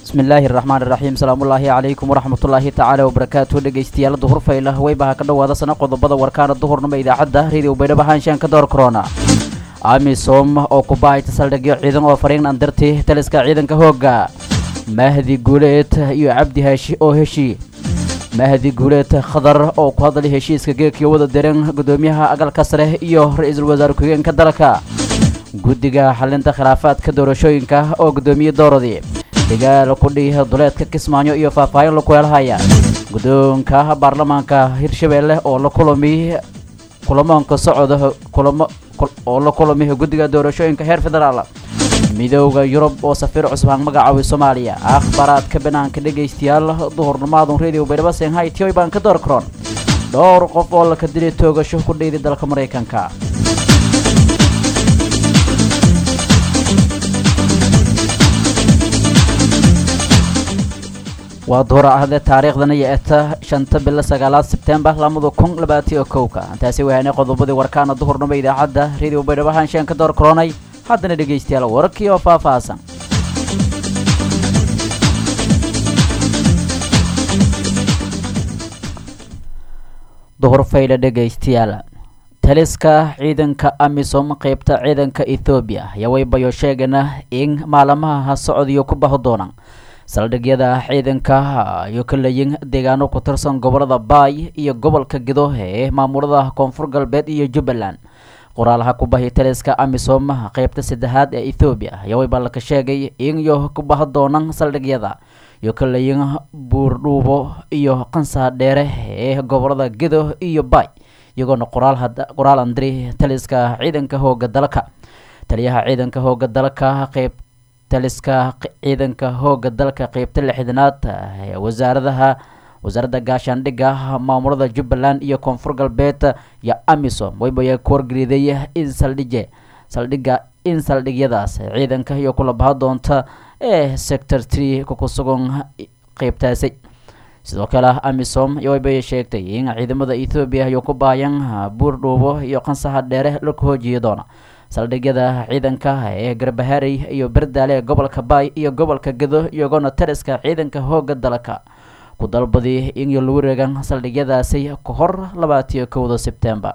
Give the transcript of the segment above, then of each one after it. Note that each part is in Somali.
bismillaahi raxmaan iraxiim salaamullaahi calaykum waraxmatullaahi tacaala wabarakaatu dhegaystayaal duhur faylah weybaha ka dhowaada sana qodobada warkaana duhurnimo idaacadda radio baydhabo haanshaan ka door korona amisom oo ku bahayta saldhigyo ciidan oo fariin andarti taliska ciidanka hoogga mahdi guuleed iyo cabdi haashi oo heshi mahdi guuleed khadar oo ku hadlay heshiiska geegkiyo wada diran gudoomiyaha agalka sare iyo ra-iisul wasaare ku-xigeenka dalka guddiga xalinta khilaafaadka doorashooyinka oo gudoomiye dooradii dagaal ku dhihi duleedka kismaayo iyo faahfaahin la kuheelhaya guddoonka baarlamaanka hirshabeelle oo la kulami kulamoonka socda kulamo oo la kulami guddiga doorashooyinka heer federaal midooda yurub oo safiir cusub aan magacaabay soomaaliya akhbaaraadka banaanka dhegaystayaal duhurnimaadun radio baydhabo shanghai tioy baan ka door karoon dhowr qof oo laka dilay toogasho ku dhiiday dalka maraykanka waa duhura ahde taariikhdana iyo eta shanta bilo sagaalaad sebtembar lamada kun labaatiyo kowka intaasi wahaanay qodobadii warkaana duhurnimo idaacadda radio baydhabo haanshaan ka door koronay haddana dhegaystayaal wararkii oo faahfaahsan duhur faydha dhegaystayaal taliska ciidanka amisom qeybta ciidanka ethoobiya ayaa waybayo sheegana in maalamaha socodiyo ku baho doonaan saldhigyada ciidanka iyo ka leeyin deegaano ku tirsan gobolada baay iyo gobolka gido ee maamulada koonfur galbeed iyo jubbaland qoraalaha ku bahi taliska amisom qeybta saddexaad ee ethoobiya ayaa wayba laka sheegay in iyo ku baho doonaan saldhigyada iyo ka leeyin buurdhuubo iyo qansaha dheere ee gobolada gido iyo baay iyagoona qoraal andiri taliska ciidanka hooga dalka taliyaha ciidanka hooga dalka qeyb taliska ciidanka hooga dalka qeybta lixdanaad wasaaradaha wasaaradda gaashaandhigga maamulada jubbaland iyo koonfur galbeed iyo amisom waybayaa ku wargeliday in saldhige saldhigga in saldhigyadaas ciidanka iyo kula baha doonta ee sector tree ku sugan qeybtaasi sidoo kale amisom waybay sheegtay in ciidamada ethoobiya iyo ku baayan buurdhuubo iyo qansaha dheere la hoojiyi doona saldhigyada ciidanka ee garbaharey iyo berdaale ee gobolka baay iyo gobolka gado iyagoona tariska ciidanka hooga dalka ku dalbadi in la wareegan saldhigyadaasi ka hor labaatiyo kowda sebtembar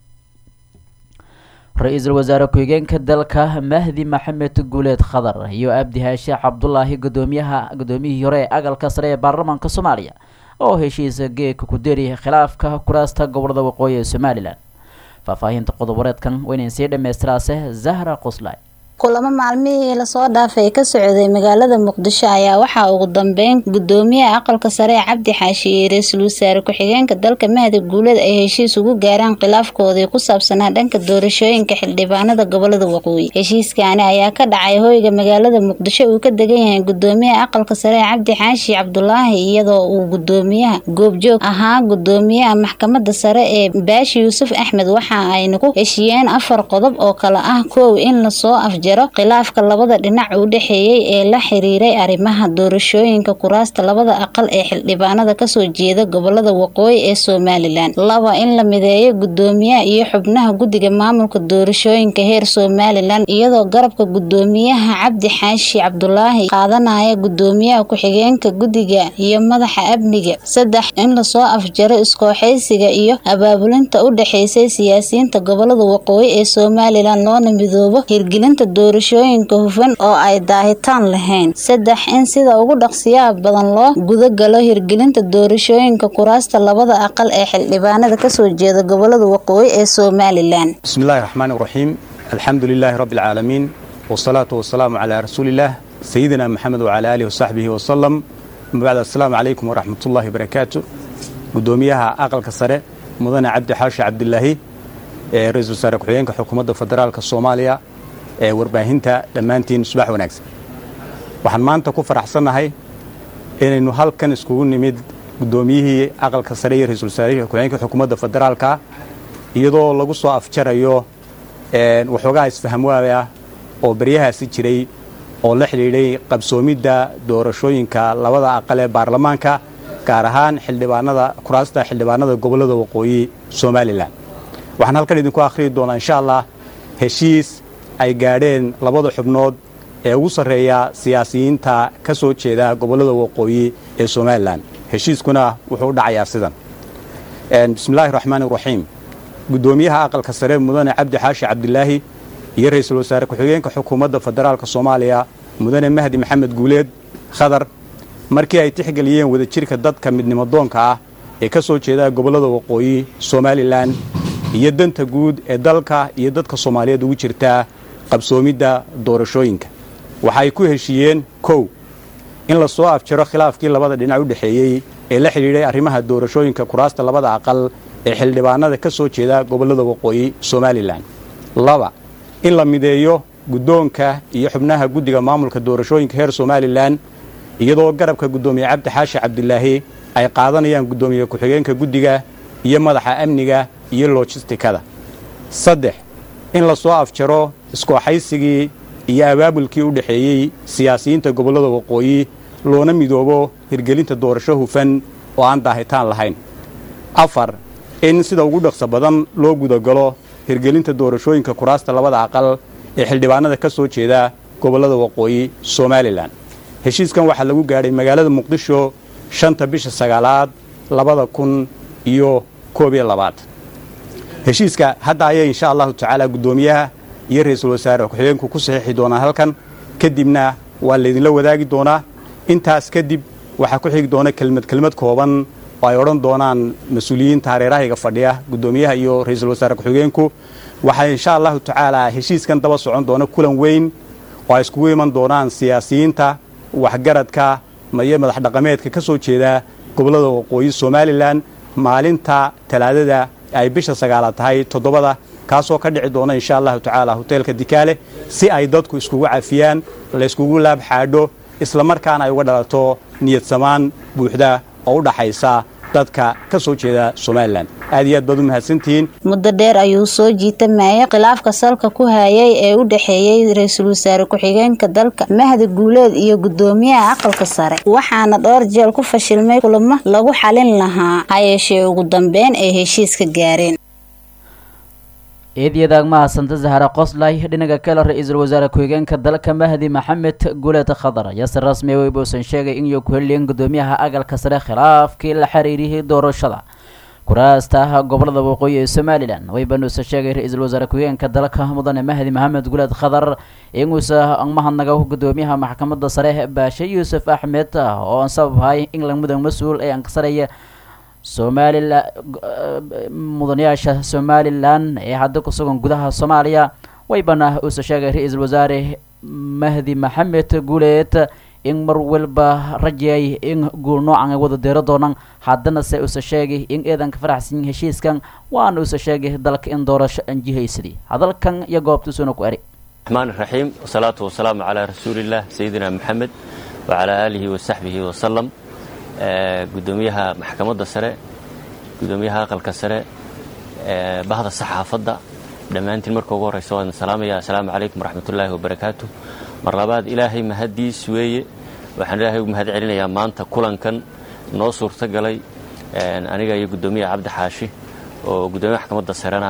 ra-iisul wasaare ku-xigeenka dalka mahdi maxamed guuleed khadar iyo abdi haashe cabdulaahi gudoomiyaha gudoomiyihii hore ee agalka sare ee baarlamaanka soomaaliya oo heshiisa geeka ku deri khilaafka kuraasta gobolada waqooyi ee somalilan faahfaahinta qodoboreedkan waynayn sii dhammaystiraase zahra qoslay kulamo maalmihii lasoo dhaafay ka socday magaalada muqdisho ayaa waxaa ugu dambeyn gudoomiyaha aqalka sare ee cabdi xaashi iyo ra-iisul wasaare ku-xigeenka dalka mahdi guuleed ay heshiis ugu gaaraan khilaafkoodii ku saabsanaa dhanka doorashooyinka xildhibaanada gobolada waqooyi heshiiskaani ayaa ka dhacay hoyga magaalada muqdisho uu ka degan yahay gudoomiyaha aqalka sare ee cabdi xaashi cabdulaahi iyadoo uu gudoomiyaha goobjoog ahaa gudoomiyaha maxkamada sare ee baashi yuusuf axmed waxa ayna ku heshiiyeen afar qodob oo kale ah kow in lasoo afjaro khilaafka labada dhinac u dhexeeyey ee la xiriiray arrimaha doorashooyinka kuraasta labada aqal ee xildhibaanada kasoo jeeda gobolada waqooyi ee somalilan laba in la mideeyo gudoomiyaha iyo xubnaha guddiga maamulka doorashooyinka heer somalilan iyadoo garabka gudoomiyaha cabdi xaashi cabdulaahi qaadanaya gudoomiyaha ku-xigeenka guddiga iyo madaxa amniga saddex in lasoo afjaro iskooxaysiga iyo abaabulinta u dhexeysay siyaasiyiinta gobolada waqooyi ee somalilan loona midoobo hirgelinta doorashooyinka hufan oo ay daahitaan lahayn saddex in sida ugu dhaqsiyaha badan loo gudagalo hirgelinta doorashooyinka kuraasta labada aqal ee xildhibaanada kasoo jeeda gobolada waqooyi ee somalilan bismillahi raxmaani raxiim alxamdu lilaahi rabbi alcaalamiin wasalaatu wasalaamu calaa rasuulillaah sayidina maxamed wacalaa aalihi wasaxbihi wasalam mabacd assalaamu calaykum waraxmatullahi wabarakaatu gudoomiyaha aqalka sare mudane cabdi xaashi cabdilaahi ee ra-iisul wasaare ku-xigeenka xukuumadda federaalka soomaaliya ee warbaahinta dhammaantiin subax wanaagsan waxaan maanta ku faraxsannahay inaynu halkan iskugu nimid guddoomiyihii aqalka sare iyo ra-isul wasaarihii ku-xigeenka xukuumadda federaalka iyadoo lagu soo afjarayo waxoogaha isfahamwaada oo baryahaasi jiray oo la xidhiidhay qabsoomidda doorashooyinka labada aqal ee baarlamaanka gaar ahaan xildhibaanada kuraasta xildhibaanada gobollada waqooyi somalilan waxaan halkan idinku akhriyi doonaa insha allah heshiis ay gaadheen labada xubnood ee ugu sarreeya siyaasiyiinta ka soo jeeda gobollada waqooyi ee somalilan heshiiskuna wuxuu u dhacayaa sidan bismillaahi raxmaani raxiim guddoomiyaha aqalka sare mudane cabdi xaashi cabdilaahi iyo ra-iisul wasaare ku-xigeenka xukuumadda federaalka soomaaliya mudane mahdi maxamed guuleed khadar markii ay tixgeliyeen wadajirka dadka midnimadoonka ah ee ka soo jeeda gobollada waqooyi somalilan iyo danta guud ee dalka iyo dadka soomaaliyeed ugu jirta qabsoomidda doorashooyinka waxaay ku heshiiyeen kow in la soo afjaro khilaafkii labada dhinac u dhexeeyey ee la xidhiidhay arrimaha doorashooyinka kuraasta labada aqal ee xildhibaanada ka soo jeeda gobollada waqooyi somalilan laba in la mideeyo guddoonka iyo xubnaha guddiga maamulka doorashooyinka heer somalilan iyadoo garabka guddoomiye cabdi xaashi cabdilaahi ay qaadanayaan guddoomiye ku-xigeenka guddiga iyo madaxa amniga iyo lojistikada saddex in la soo afjaro iskooxaysigii iyo abaabulkii u dhexeeyey siyaasiyiinta gobollada waqooyi loona midoobo hirgelinta doorasho hufan oo aan daahitaan lahayn afar in sida ugu dhaqso badan loo gudagalo hirgelinta doorashooyinka kuraasta labada aqal ee xildhibaanada ka soo jeeda gobollada waqooyi somalilan heshiiskan waxaa lagu gaadhay magaalada muqdisho shanta bisha sagaalaad labada kun iyo koob iyo labaad heshiiska hadda ayay insha allahu tacaala guddoomiyaha iyo ra-iisul wasaare ku-xigeenku ku saxiixi doonaan halkan kadibna waa laydinla wadaagi doonaa intaas kadib waxaa ku xigi doona kelmad kelmad kooban oo ay odhan doonaan mas-uuliyiinta hareerahayga fadhiya guddoomiyaha iyo ra-iisul wasaare ku-xigeenku waxaa insha allahu tacaala heshiiskan daba socon doona kulan weyn oo ay iskugu iman doonaan siyaasiyiinta waxgaradka iyo madax dhaqameedka ka soo jeeda gobollada waqooyi somalilan maalinta talaadada ay bisha sagaalaad tahay toddobada kaasoo ka dhici doona insha allahu tacaala hoteelka dikaale si ay dadku iskugu cafiyaan layskugu laab xaadho isla markaana ay uga dhalato niyad samaan buuxda oo u dhaxaysa dadka ka soo jeeda somalilan aad iyo aad baad u mahadsantihiin muddo dheer ayuu soo jiitamayay khilaafka salka ku hayay ee u dhexeeyey ra-iisul wasaare ku-xigeenka dalka mahdi guuleed iyo guddoomiyaha aqalka sare waxaana dhowr jeel ku fashilmay kulamo lagu xalin lahaa ha yeeshee ugu dambeyn ay heshiiska gaareen eedyadaag mahadsanta zahra qoslay dhinaga kale ra-iisul wasaare ku-xigeenka dalka mahdi maxamed guuleed khadar ayaa si rasmi weyba uusan sheegay in ku heliyeen guddoomiyaha aqalka sare khilaafkii la xiriiriyay doorashada kuraasta gobolada waqooyi ee somalilan weyban uusan sheegay ra-iisul wasaare ku-xigeenka dalka mudane mahdi maxamed guuleed khadar inuusa mahadnaga guddoomiyaha maxkamadda sare baashe yuusuf axmed oo aan sababhay england mudan mas-uul ee ankasareeya somalilan mudanayaasha somalilan ee hadda ku sugan gudaha soomaaliya waybana uusa sheegay ra-iisul wasaare mahdi maxamed guuleed in mar walba rajayay in guul noocan ay wada deero doonaan haddana se uusa sheegay in eedanka faraxsan heshiiskan waana uusa sheegay dalka in doorasho anjihaysadii hadalkan iyo goobtuusuna ku eri الرحمن الرحيم والصلاة والسلام على رسول الله سيدنا محمد وعلى آله وصحبه وسلم gudoomiyaha maxkamadda sare gudoomiyaha aqalka sare bahda saxaafadda dhammaantiin marka ugu horraysa waan salaamaya assalaamu calaykum waraxmatullaahi wabarakaatu mar labaad ilaahay mahaddiis weeye waxaan ilaahay ugu mahad celinayaa maanta kulankan noo suurto galay aniga iyo guddoomiyaha cabdi xaashi oo guddoomiyaha maxkamadda sarena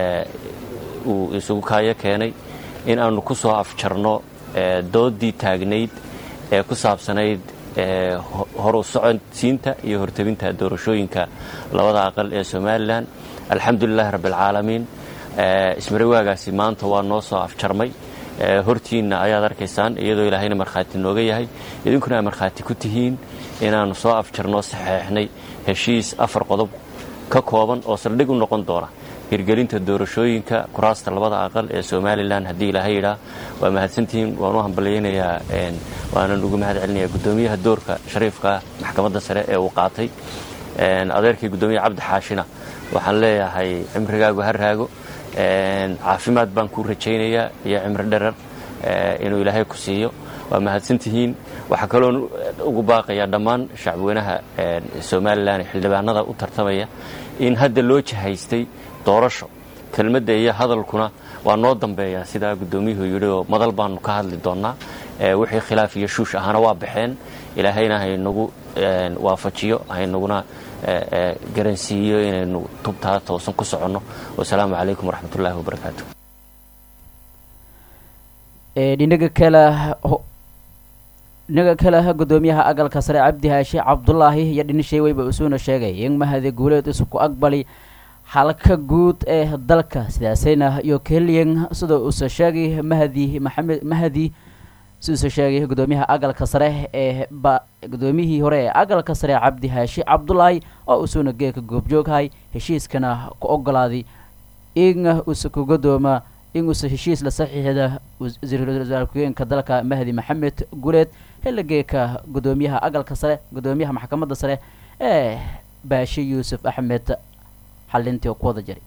uu isugu kaayo keenay in aanu ku soo afjarno dooddii taagnayd ee ku saabsanayd horu socodsiinta iyo hortabinta doorashooyinka labada aqal ee somalilan alxamdulilahi rabbialcaalamiin ismarawaagaasi maanta waa noo soo afjarmay hortiinna ayaad arkaysaan iyadoo ilaahayna markhaati nooga yahay idinkuna ay markhaati ku tihiin inaannu soo afjarnoo saxeexnay heshiis afar qodob ka kooban oo saldhig u noqon doona hirgelinta doorashooyinka kuraasta labada aqal ee somalilan haddii ilaahay yidhaa waa mahadsantihiin waan u hambalyaynayaa waanan ugu mahad celinayaa guddoomiyaha doorka shariifka maxkamadda sare ee uu qaatay adeerkii guddoomiyaha cabdi xaashina waxaan leeyahay cimrigaagu ha raago caafimaad baan kuu rajaynayaa iyo cimri dherer inuu ilaahay ku siiyo waa mahadsantihiin waxaa kaloon ugu baaqayaa dhammaan shacbweynaha somalilan xildhibaanada u tartamaya in hadda loo jahaystay doorasho kelmadda iyo hadalkuna waa noo dambeeyaa sidaa guddoomiyuhu yidhi oo madal baanu ka hadli doonnaa wixii khilaaf iyo shuush ahana waa baxeen ilaahayna haynagu waafajiyo haynaguna garansiiyo inaynu tubtaa toosan ku soconno wasalaamu calaykum waraxmatullaahi wabarakaatu dhinaga kale dhinaga kale gudoomiyaha agalka sare cabdi haashi cabdulaahi iyo dhinishay weyba usuuna sheegay in mahadi guuleed isku aqbali xalka guud ee dalka sidaasayna iyo keliyan sida uuse sheegay mahadi maxamed mahadi siduuse sheegay gudoomiyaha agalka sare ee ba gudoomiyihii hore ee agalka sare cabdi haashi cabdulaahi oo usuuna geeka goobjooghay heshiiskana ku ogolaaday in uuse ku godooma in uuse heshiis la saxiixda wasiir wasaar ku-geenka dalka mahdi maxamed guuleed xiligeeka gudoomiyaha agalka sare gudoomiyaha maxkamadda sare ee baashi yuusuf axmed xalintii oo ku wada jiray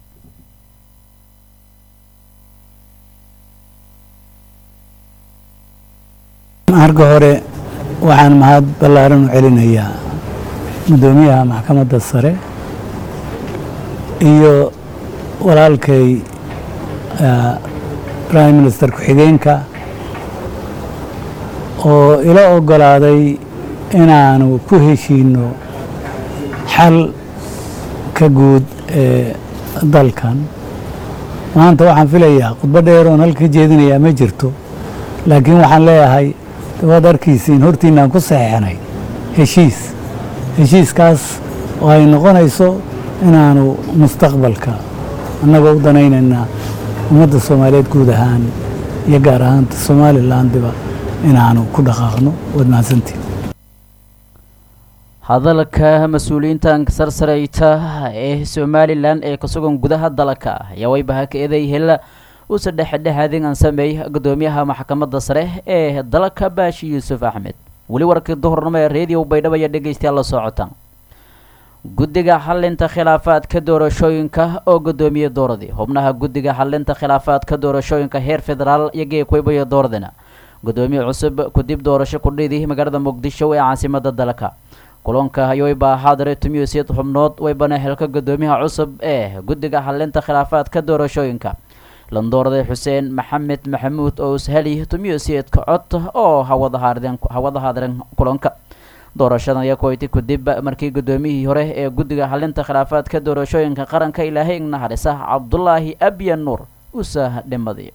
marka hore waxaan mahad ballaaran u celinayaa gudoomiyaha maxkamadda sare iyo walaalkay prime minister ku-xigeenka oo ila ogolaaday inaanu ku heshiino xal ka guud ee dalkan maanta waxaan filayaa khudbo dheer oon halka jeedinayaa ma jirto laakiin waxaan leeyahay waad arkiisiin hortiinaan ku saxeixnay heshiis heshiiskaas oo ay noqonayso inaanu mustaqbalka annagoo u danaynaynaa ummadda soomaaliyeed guud ahaan iyo gaar ahaanta somalilandiba inaanu ku dhaqaaqno waad mahadsantiin hadalka mas-uuliyiintan sarsareyta ee somalilan ee ka sugan gudaha dalka ayaa waybaha ka eeday hela uuse dhexdhexaadin aan sameey gudoomiyaha maxkamadda sare ee dalka baashi yuusuf axmed weli warkii duhurnimo ee reediyo baydhabo ayaa dhegeystayaal la socotaan guddiga xalinta khilaafaadka doorashooyinka oo gudoomiye dooradii xubnaha guddiga xalinta khilaafaadka doorashooyinka heer federaal iyo geekweybayo dooradina gudoomiye cusub kudib doorasho kudhidi magaalada muqdisho ee caasimada dalka kulanka ayoybaa xaadire tumiusyad xubnood waybana xilka gudoomiyaha cusub ee guddiga xalinta khilaafaadka doorashooyinka landoorday xuseen maxamed maxamuud oo usheli tumiusyadka cod oo hawada haardeen hawada haadren kulanka doorashadan ayaa kuwayti kadib markii gudoomiyihii hore ee guddiga xalinta khilaafaadka doorashooyinka qaranka ilaahay naxariisa cabdulaahi abya nuur usa dhimaday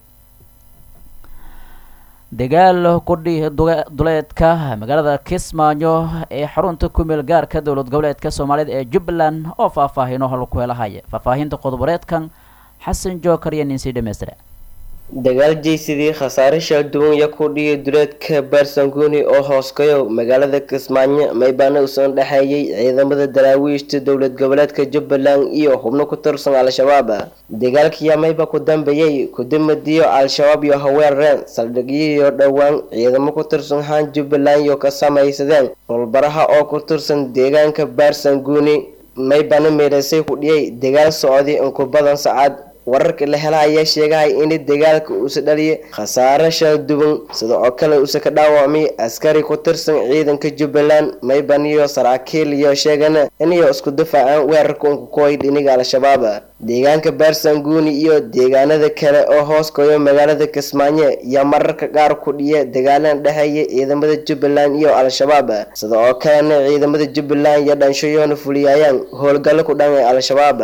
dagaal kudhi duleedka magaalada kismaayo ee xarunta kumeel gaarka dowlad goboleedka soomaalida ee jubbaland oo faahfaahino halku helahaya faahfaahinta qodoboreedkan xasan jookar iyo ninsi dhammaystira dagaal jeysidii khasaare shaalduwan ya ku dhiyay duleedka baarsanguuni oo hooskayo magaalada kismaayo maybaana usan dhexeeyay ciidamada daraawiishta dowlad goboleedka jubbaland iyo xubno ku tirsan al-shabaab dagaalkiyaa mayba ku dambeeyey kudimadiyo al-shabaab iyo haweerareen saldhigyihiyo dhowaan ciidamo ku tirsan haan jubbaland iyo ka samaysadeen rolbaraha oo ku tirsan deegaanka baarsanguuni maybana meelasay ku dhiyay dagaal socday inku badan sacad wararka la hela ayaa sheegahaya in dagaalka uusa dhaliyay khasaare shaalduwan sida oo kale uusa ka dhaawacmay askari ku tirsan ciidanka jubbaland mayban iyo saraakiil iyo sheegana inayo isku difaacaan weerarka unkukoy dhiniga al-shabaab deegaanka baarsanguuni iyo deegaanada kale oo hoos koyo magaalada kismaayo iyo mararka qaar ku dhiya dagaalan dhexeeya ciidamada jubbaland iyo al-shabaab sida oo kalena ciidamada jubbaland iyo dhanshayoona fuliyayaan howlgallo ku dhan ee al-shabaab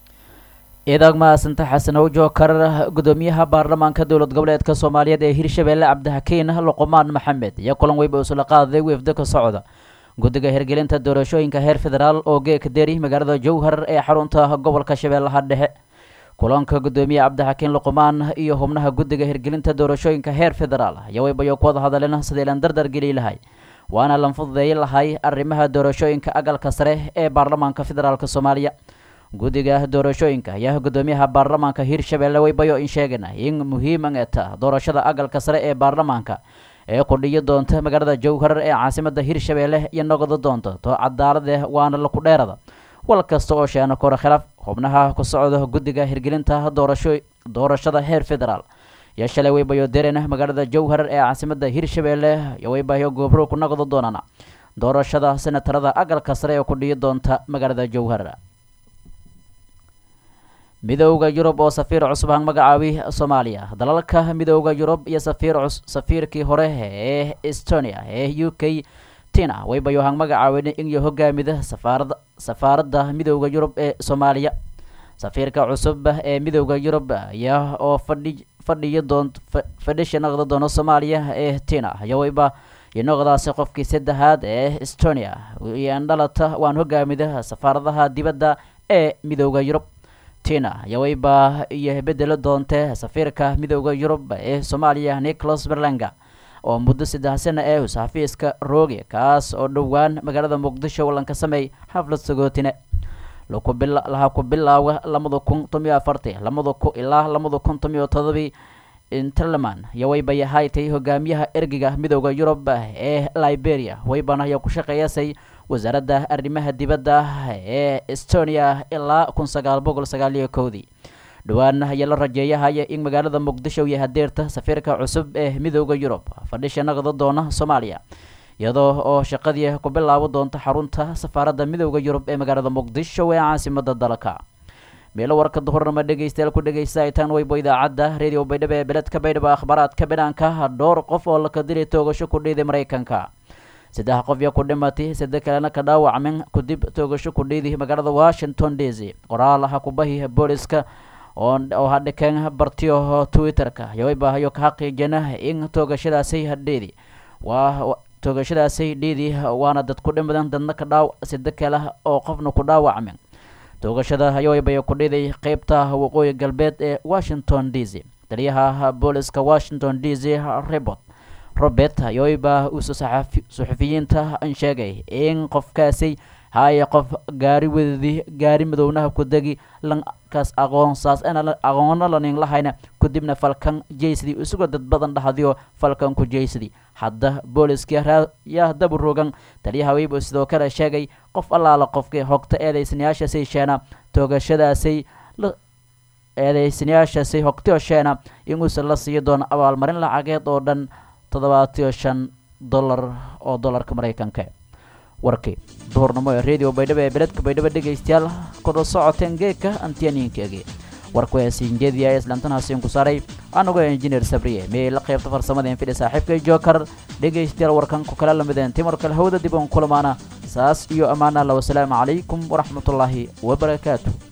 ciidag mahadsanti xasan howjookar gudoomiyaha baarlamaanka dowlad goboleedka soomaaliyeed ee hirshabeelle cabdixakiin luqmaan maxamed iyo kulan weyba usula qaaday weefda ka socda guddiga hirgelinta doorashooyinka heer federaal oo geeka deri magaalada jowhar ee xarunta gobolka shabeellaha dhexe kulanka gudoomiye cabdixakiin luqmaan iyo xubnaha guddiga hirgelinta doorashooyinka heer federaal ayaa weybayo ku wada hadleen sidii lan dardar geli lahay waana lan fududeey lahay arrimaha doorashooyinka agalka sare ee baarlamaanka federaalk soomaaliya guddiga doorashooyinka ayaa gudoomiyaha baarlamaanka hirshabeelle weybayo in sheegana in muhiiman eta doorashada agalka sare ee baarlamaanka ee qudhiyo doonta magaalada jowhar ee caasimada hirshabeelle iyo noqdo doonta to cadaalade waana laku dheerada wal kasta oo sheena kora khilaaf xubnaha ku socda guddiga hirgelinta doorasho doorashada heer federaal iyo shalay weybayo derena magaalada jowhar ee caasimada hirshabeelle iyo weybayo goobro ku noqdo doonana doorashada senatarada agalka sare ee kudhiyo doonta magaalada jowhar midooda yurub oo safiir cusub han magacaabi soomaaliya dalalka midooda yurub iyo safiir safiirkii hore ee estonia ee u k tina waybayo han magacaawin inyo hogaamida safaarada safaaradda midooda yurub ee soomaaliya safiirka cusub ee midooda yurub ayaa oo fadhi fadhiyo doon fadhisha noqda doono soomaaliya ee tina yawayba iyo noqdaasi qofkii saddexaad ee estonia iyo dhalata waan hogaamida safaaradaha dibadda ee midooda yurub tina yawayba iyo bedelo doonte safiirka midooda yurub ee soomaaliya nicholas berlanga oo muddo saddex sana ee xafiiska rooge kaas oo dhowaan magaalada muqdisho wallanka sameey xaflad sagootine laha ku bilaawa lamada kun tomiyo afarti lamada ku ilaa lamada kun tomiyo todobii interleman yawayba yahaaytay hogaamiyaha ergiga midooda yurub ee liberia waybana ayaa ku shaqeeyasay wasaaradda arrimaha dibadda ee estonia ilaa kun sagaal boqol sagaaliyo kowdii dhowaan ayaa la rajeeyahaya in magaalada muqdisho iyo hadeerta safiirka cusub ee midooda yurub fadhisha naqda doona soomaaliya iyadoo oo shaqadii ku bilaabo doonta xarunta safaaradda midooda yurub ee magaalada muqdisho ee caasimada dalka meelo warka duhurnama dhegeystayaal ku dhegeystaaytaan weybo idaacadda radio baydhabo ee beledka baydhabo akhbaaraadka banaanka dhowr qof oo laka dilay toogasho ku dhiiday maraykanka saddex qof yaa ku dhimatay saddex kalena ka dhaawacmin kadib toogasho ku dhiiday magaalada washington d c qoraal aha kubahi booliska oo hadhikeen bartiyo twitter-ka yawaybahayo ka xaqiijina in toogashadaasi hadheedi waa toogashadaasi dhiidi waana dad ku dhimadan dadna ka dhaaw sida kale oo qofna ku dhaawacmin toogashada yawaybayo ku dhiiday qeybta waqooyi galbeed ee washington d c taliyaha booliska washington d c rebot robert yawayba uuse suxufiyiinta sheegay in qofkaasi haya qof gaari wadadii gaari madownaha ku degi lankaas aqoonsaas aqoona lanin lahayna kadibna falkan jaysidii isagoo dad badan dhahdiyo falkan ku jaysidii hadda booliskii yaa dabu rogan taliyaha weybo sidoo kale sheegay qof allaala qofkii hogta eedeysanayaashaasay sheena toogashadaasay eedeysanayaashaasay hogtiyo sheena inuusa la siiyo doono abaalmarin lacageed oo dhan toddobaatiyo shan dollar oo dollarka maraykanka warkii duhurnimo ee radio baydhabo ee beledka baydhabo dhegaystayaal kordho socoteen geedka antiyaniinkeegi warku ee siinjeediya ee islaantanaasiin ku saaray anagoo injineer sabriye miyay la qaybta farsamadeen fidhi saaxiibkay jookar dhegaystayaal warkan ku kala lamideen timar kale hawda dib uun kulamaana saas iyo ammaan allah wasalaamu calaykum waraxmatullaahi wabarakaatu